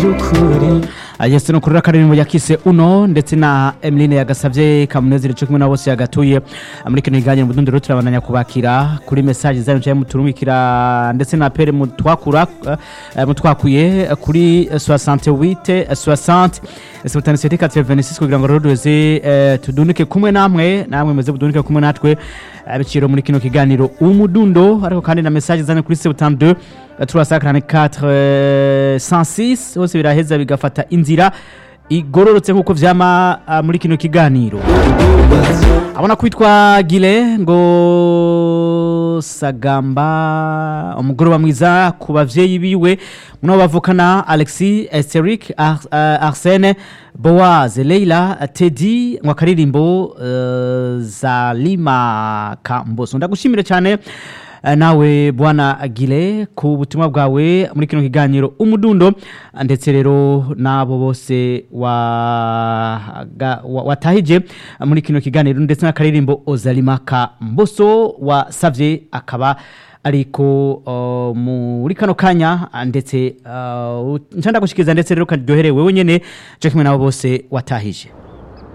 yese no kurura karirimbo yakise uno ndetse na Emeline yagasavye kamunezero cyo kumwe na bose yagatuye muri kino kiganiro mu dundi turabandanya kubakira kuri message zanyu cyangwa muturumikira ndetse na pere mu twakura eh, mu twakuye kuri 68 60 77 86 kugira ngo rodoze eh, tudunike kumwe namwe namwe meze budunike kumwe natwe eh, biciro muri kino kiganiro umudundo ariko kandi na message zanyu kuri 72 344 106 hose biraheza bigafata inzira igororotse nk'uko vyama ah, muri kino kiganiro abona kwitwa gile ngo sagamba umugoroba mwiza ku bavyeyi biwe muno bavukana alexis esteric Ar uh, arsene boaz leila tedi ngo akaririmbo uh, zalima kamboso ndagushimire cyane Eh, nawe bwana agile ku butumwa bwawe muri kino kiganiro umudundo ndetse rero n'abo bose waga- wa- watahije muri kino kiganiro ndetse n'akaririmbo ozalimaka mboso wasavye akaba ariko uh, muri kano kanya ndetse uh, ncanda gushikiriza ndetse rero karyoherewe wewe nyene cyo kimwe nabo bose watahije